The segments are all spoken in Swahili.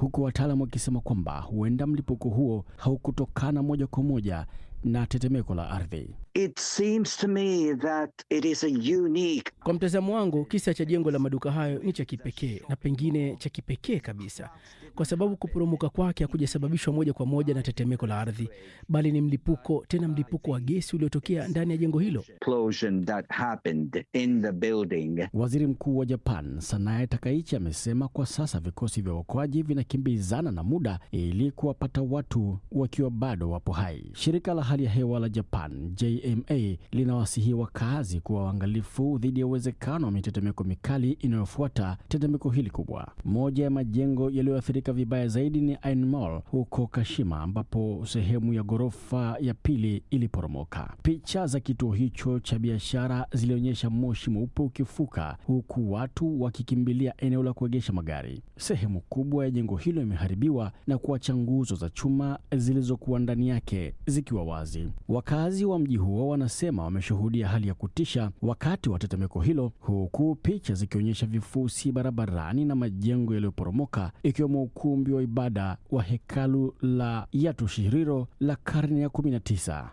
huku wataalamu wakisema kwamba huenda mlipuko huo haukutokana moja kwa moja na tetemeko la ardhi. It seems to me that it is a unique Kwa mtazamo wangu, kisa cha jengo la maduka hayo ni cha kipekee na pengine cha kipekee kabisa, kwa sababu kuporomoka kwake hakujasababishwa moja kwa moja na tetemeko la ardhi, bali ni mlipuko, tena mlipuko wa gesi uliotokea ndani ya jengo hilo. explosion that happened in the building. Waziri Mkuu wa Japan Sanae Takaichi amesema kwa sasa vikosi vya uokoaji vinakimbizana na muda ili kuwapata watu wakiwa bado wapo hai. Shirika la hali ya hewa la Japan JMA linawasihi wakazi kuwa waangalifu dhidi ya uwezekano wa mitetemeko mikali inayofuata tetemeko hili kubwa. Moja ya majengo yaliyoathirika vibaya zaidi ni Ain Mall huko Kashima, ambapo sehemu ya ghorofa ya pili iliporomoka. Picha za kituo hicho cha biashara zilionyesha moshi mweupe ukifuka huku watu wakikimbilia eneo la kuegesha magari. Sehemu kubwa ya jengo hilo imeharibiwa na kuacha nguzo za chuma zilizokuwa ndani yake zikiwa wazi. Wakazi wa mji huo wanasema wameshuhudia hali ya kutisha wakati wa tetemeko hilo, huku picha zikionyesha vifusi barabarani na majengo yaliyoporomoka ikiwemo ukumbi wa ibada wa hekalu la Yatushiriro la karne ya 19.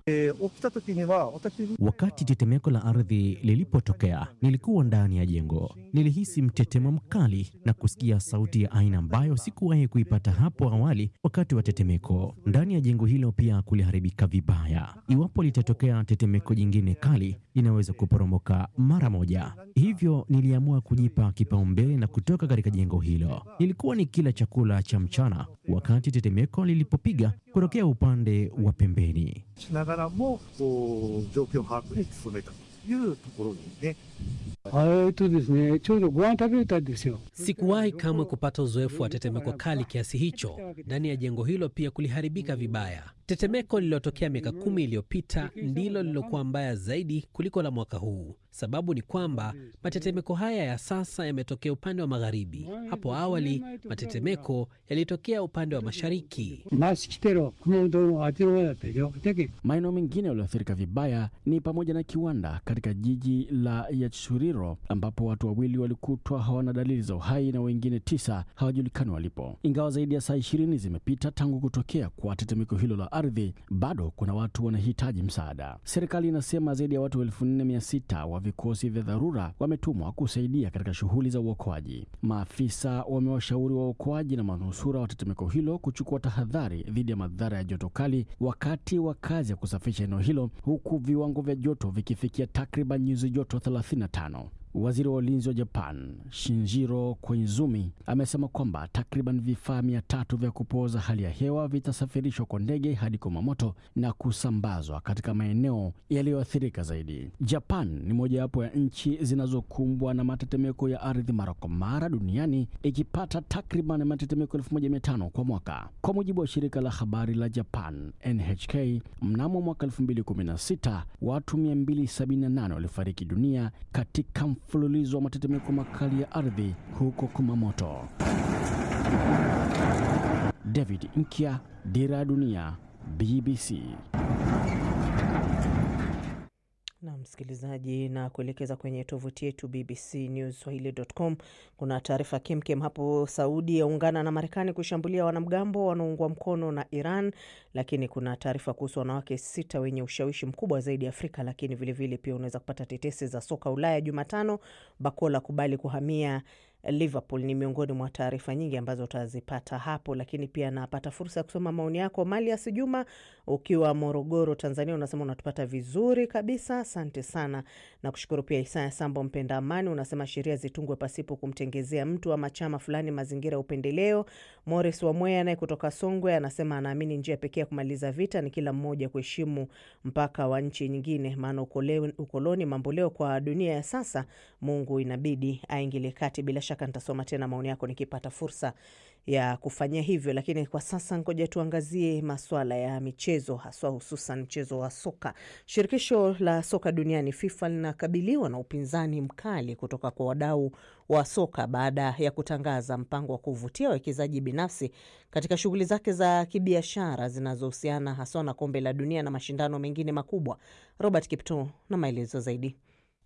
Wakati tetemeko la ardhi lilipotokea, nilikuwa ndani ya jengo. Nilihisi mtetemo mkali na kusikia sauti ya aina ambayo sikuwahi kuipata hapo awali wakati wa tetemeko. Ndani ya jengo hilo pia kuliharibika vibaya. Iwapo litatokea tetemeko jingine kali, linaweza kuporomoka mara moja. Hivyo niliamua kujipa kipaumbele na kutoka katika jengo hilo. Nilikuwa ni kila chakula cha mchana wakati tetemeko lilipopiga kutokea upande wa pembeni. しながらもこう状況把握に努めたというところにねえっとですね、ちょうどご飯食べたんですよ。 Sikuwahi kamwe kupata uzoefu wa tetemeko kali kiasi hicho. Ndani ya jengo hilo pia kuliharibika vibaya. Tetemeko lililotokea miaka kumi iliyopita ndilo lililokuwa mbaya zaidi kuliko la mwaka huu. Sababu ni kwamba matetemeko haya ya sasa yametokea upande wa magharibi. Hapo awali matetemeko yalitokea upande wa mashariki. マス来てろ、熊本のあっちの方だったでしょ。だけ Maeneo mengine yaliyoathirika vibaya ni pamoja na kiwanda katika jiji la Yatsuriro ambapo watu wawili walikutwa hawana dalili za uhai na wengine tisa hawajulikani walipo. Ingawa zaidi ya saa ishirini zimepita tangu kutokea kwa tetemeko hilo la ardhi, bado kuna watu wanahitaji msaada. Serikali inasema zaidi ya watu elfu nne mia sita wa vikosi vya dharura wametumwa kusaidia katika shughuli za uokoaji. Maafisa wamewashauri waokoaji na manusura wa tetemeko hilo kuchukua tahadhari dhidi ya madhara ya joto kali wakati wa kazi ya kusafisha eneo hilo, huku viwango vya joto vikifikia takriban nyuzi joto 35. Waziri wa ulinzi wa Japan Shinjiro Koizumi amesema kwamba takriban vifaa mia tatu vya kupooza hali ya hewa vitasafirishwa kwa ndege hadi Kumamoto na kusambazwa katika maeneo yaliyoathirika zaidi. Japan ni mojawapo ya nchi zinazokumbwa na matetemeko ya ardhi mara kwa mara duniani ikipata takriban matetemeko 1500 kwa mwaka. Kwa mujibu wa shirika la habari la Japan NHK, mnamo mwaka 2016 watu 278 walifariki dunia katika mfululizo wa matetemeko makali ya ardhi huko Kumamoto. David Nkya, Dira ya Dunia, BBC. na msikilizaji, na kuelekeza kwenye tovuti yetu BBC News Swahili.com. Kuna taarifa kemkem hapo. Saudi yaungana na Marekani kushambulia wanamgambo wanaoungwa mkono na Iran, lakini kuna taarifa kuhusu wanawake sita wenye ushawishi mkubwa zaidi Afrika. Lakini vilevile vile pia unaweza kupata tetesi za soka Ulaya Jumatano, Bakola kubali kuhamia Liverpool ni miongoni mwa taarifa nyingi ambazo utazipata hapo, lakini pia napata fursa ya kusoma maoni yako. Malias Juma ukiwa Morogoro, Tanzania, unasema unatupata vizuri kabisa, asante sana na kushukuru. Pia Isaya Sambo mpenda amani unasema sheria zitungwe pasipo kumtengezea mtu ama chama fulani mazingira ya upendeleo. Morris Wamwea naye kutoka Songwe anasema anaamini njia pekee ya kumaliza vita ni kila mmoja kuheshimu mpaka wa nchi nyingine, maana ukoloni mamboleo kwa dunia ya sasa, Mungu inabidi aingilie kati. Bila shaka nitasoma tena maoni yako nikipata fursa ya kufanyia hivyo, lakini kwa sasa ngoja tuangazie maswala ya michezo, haswa hususan mchezo wa soka. Shirikisho la soka duniani FIFA linakabiliwa na upinzani mkali kutoka kwa wadau wa soka baada ya kutangaza mpango wa kuvutia wawekezaji binafsi katika shughuli zake za kibiashara zinazohusiana haswa na kombe la dunia na mashindano mengine makubwa. Robert Kipto na maelezo zaidi.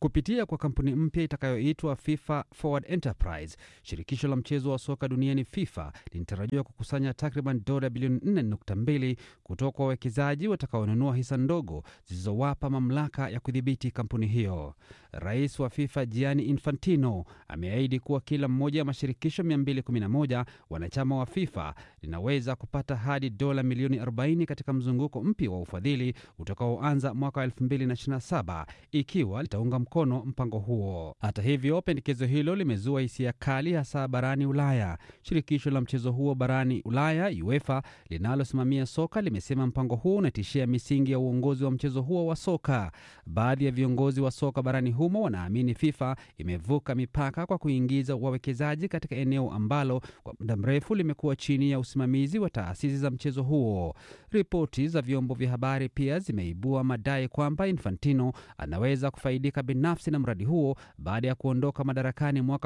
kupitia kwa kampuni mpya itakayoitwa FIFA Forward Enterprise. Shirikisho la mchezo wa soka duniani FIFA linatarajiwa kukusanya takriban dola bilioni 4.2 kutoka kwa wawekezaji watakaonunua hisa ndogo zilizowapa mamlaka ya kudhibiti kampuni hiyo. Rais wa FIFA Gianni Infantino ameahidi kuwa kila mmoja ya mashirikisho 211 wanachama wa FIFA linaweza kupata hadi dola milioni 40 katika mzunguko mpya wa ufadhili utakaoanza mwaka 2027 ikiwa litaunga mkono mpango huo. Hata hivyo, pendekezo hilo limezua hisia kali, hasa barani Ulaya. Shirikisho la mchezo huo barani Ulaya, UEFA, linalosimamia soka limesema mpango huo unatishia misingi ya uongozi wa mchezo huo wa soka. Baadhi ya viongozi wa soka barani humo wanaamini FIFA imevuka mipaka kwa kuingiza wawekezaji katika eneo ambalo kwa muda mrefu limekuwa chini ya usimamizi wa taasisi za mchezo huo. Ripoti za vyombo vya habari pia zimeibua madai kwamba Infantino anaweza kufaidika binafsi na mradi huo baada ya kuondoka madarakani mwaka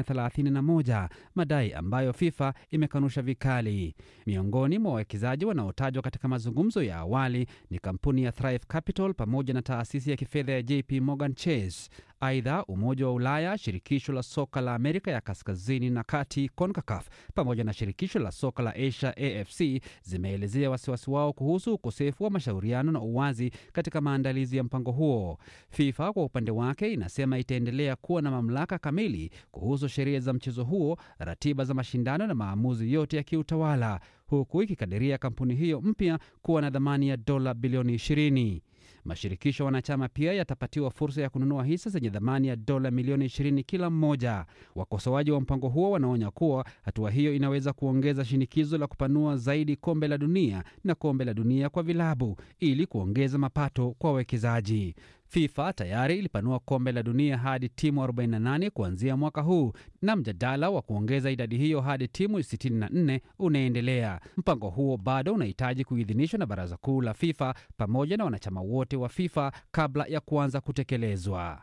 2031, madai ambayo FIFA imekanusha vikali. Miongoni mwa wawekezaji wanaotajwa katika mazungumzo ya awali ni kampuni ya Thrive Capital pamoja na taasisi ya kifedha ya JP Morgan Chase. Aidha, Umoja wa Ulaya, shirikisho la soka la Amerika ya kaskazini na kati CONCACAF pamoja na shirikisho la soka la Asia AFC zimeelezea wasiwasi wao kuhusu ukosefu wa mashauriano na uwazi katika maandalizi ya mpango huo. FIFA kwa upande wake inasema itaendelea kuwa na mamlaka kamili kuhusu sheria za mchezo huo, ratiba za mashindano na maamuzi yote ya kiutawala, huku ikikadiria kampuni hiyo mpya kuwa na dhamani ya dola bilioni 20. Mashirikisho wanachama pia yatapatiwa fursa ya kununua hisa zenye dhamani ya dola milioni 20 kila mmoja. Wakosoaji wa mpango huo wanaonya kuwa hatua hiyo inaweza kuongeza shinikizo la kupanua zaidi kombe la dunia na kombe la dunia kwa vilabu ili kuongeza mapato kwa wawekezaji. FIFA tayari ilipanua kombe la dunia hadi timu 48 kuanzia mwaka huu na mjadala wa kuongeza idadi hiyo hadi timu 64 unaendelea. Mpango huo bado unahitaji kuidhinishwa na Baraza Kuu la FIFA pamoja na wanachama wote wa FIFA kabla ya kuanza kutekelezwa.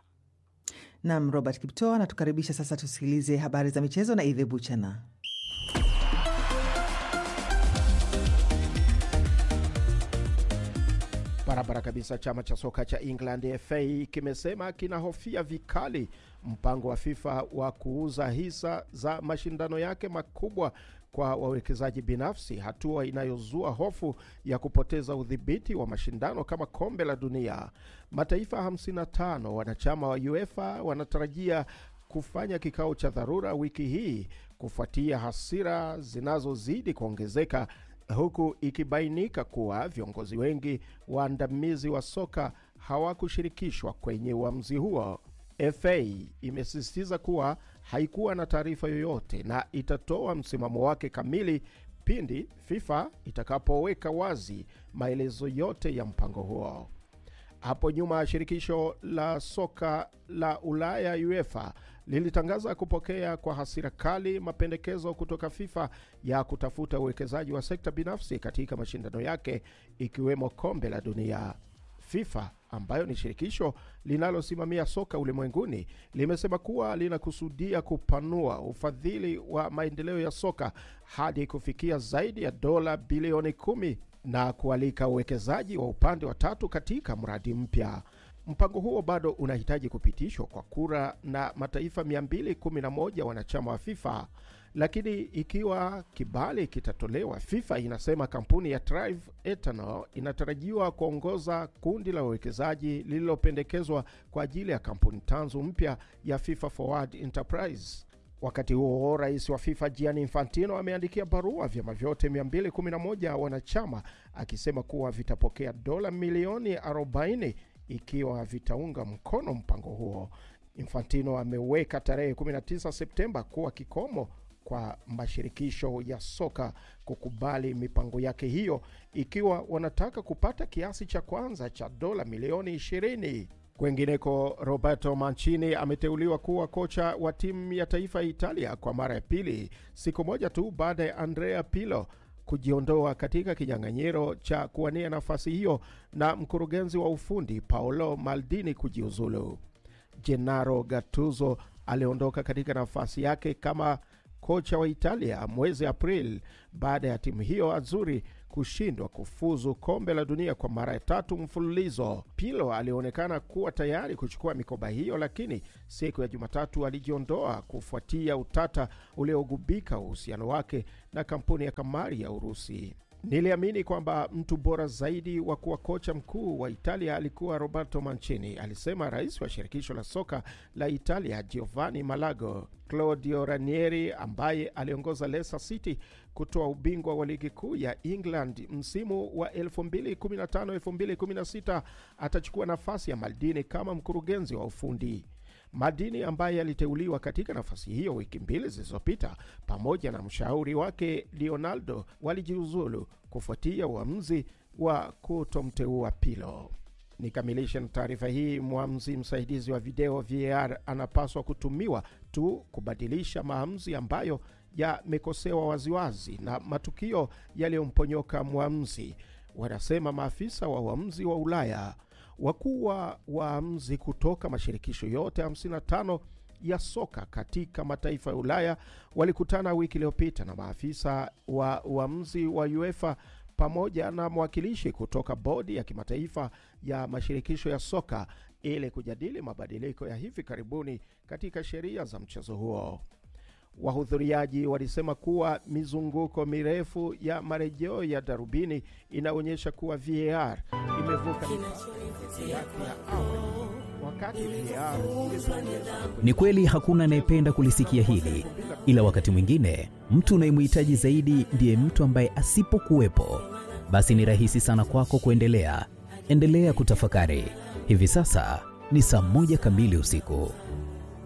Nam Robert Kipto anatukaribisha sasa, tusikilize habari za michezo na Idhe Buchana. Barabara kabisa. Chama cha soka cha England FA kimesema kinahofia vikali mpango wa FIFA wa kuuza hisa za mashindano yake makubwa kwa wawekezaji binafsi, hatua inayozua hofu ya kupoteza udhibiti wa mashindano kama kombe la dunia. Mataifa 55 wanachama wa UEFA wanatarajia kufanya kikao cha dharura wiki hii kufuatia hasira zinazozidi kuongezeka huku ikibainika kuwa viongozi wengi waandamizi wa soka hawakushirikishwa kwenye uamuzi huo. FA imesisitiza kuwa haikuwa na taarifa yoyote na itatoa msimamo wake kamili pindi FIFA itakapoweka wazi maelezo yote ya mpango huo. Hapo nyuma shirikisho la soka la Ulaya UEFA lilitangaza kupokea kwa hasira kali mapendekezo kutoka FIFA ya kutafuta uwekezaji wa sekta binafsi katika mashindano yake ikiwemo kombe la dunia. FIFA ambayo ni shirikisho linalosimamia soka ulimwenguni limesema kuwa linakusudia kupanua ufadhili wa maendeleo ya soka hadi kufikia zaidi ya dola bilioni kumi na kualika uwekezaji wa upande wa tatu katika mradi mpya. Mpango huo bado unahitaji kupitishwa kwa kura na mataifa 211 wanachama wa FIFA, lakini ikiwa kibali kitatolewa, FIFA inasema kampuni ya Thrive Eternal inatarajiwa kuongoza kundi la wawekezaji lililopendekezwa kwa ajili ya kampuni tanzu mpya ya FIFA Forward Enterprise. Wakati huo rais wa FIFA Gianni Infantino ameandikia barua vyama vyote 211 wanachama akisema kuwa vitapokea dola milioni 40 ikiwa vitaunga mkono mpango huo. Infantino ameweka tarehe 19 Septemba kuwa kikomo kwa mashirikisho ya soka kukubali mipango yake hiyo ikiwa wanataka kupata kiasi cha kwanza cha dola milioni 20. Kwengineko, Roberto Mancini ameteuliwa kuwa kocha wa timu ya taifa ya Italia kwa mara ya pili, siku moja tu baada ya Andrea Pirlo kujiondoa katika kinyang'anyiro cha kuwania nafasi hiyo na mkurugenzi wa ufundi Paolo Maldini kujiuzulu. Gennaro Gattuso aliondoka katika nafasi yake kama kocha wa Italia mwezi Aprili baada ya timu hiyo Azuri kushindwa kufuzu kombe la dunia kwa mara ya tatu mfululizo. Pirlo alionekana kuwa tayari kuchukua mikoba hiyo, lakini siku ya Jumatatu alijiondoa kufuatia utata uliogubika uhusiano wake na kampuni ya kamari ya Urusi. Niliamini kwamba mtu bora zaidi wa kuwa kocha mkuu wa Italia alikuwa Roberto Mancini, alisema rais wa shirikisho la soka la Italia Giovanni Malago. Claudio Ranieri ambaye aliongoza Leicester City kutoa ubingwa wa ligi kuu ya England msimu wa 2015-2016 atachukua nafasi ya Maldini kama mkurugenzi wa ufundi. Madini ambaye aliteuliwa katika nafasi hiyo wiki mbili zilizopita pamoja na mshauri wake Leonardo walijiuzulu kufuatia uamuzi wa kutomteua Pirlo. Nikamilishe na taarifa hii. Mwamuzi msaidizi wa video VAR anapaswa kutumiwa tu kubadilisha maamuzi ambayo yamekosewa waziwazi na matukio yaliyomponyoka mwamuzi, wanasema maafisa wa uamuzi wa Ulaya. Wakuu wa waamuzi kutoka mashirikisho yote 55 ya soka katika mataifa ya Ulaya walikutana wiki iliyopita na maafisa wa uamuzi wa UEFA pamoja na mwakilishi kutoka bodi ya kimataifa ya mashirikisho ya soka ili kujadili mabadiliko ya hivi karibuni katika sheria za mchezo huo. Wahudhuriaji walisema kuwa mizunguko mirefu ya marejeo ya darubini inaonyesha kuwa VAR imevuka mipaka yake ya awali wakati VAR Ni kweli hakuna anayependa kulisikia hili, ila wakati mwingine mtu unayemhitaji zaidi ndiye mtu ambaye asipokuwepo, basi ni rahisi sana kwako kuendelea. Endelea kutafakari. Hivi sasa ni saa moja kamili usiku.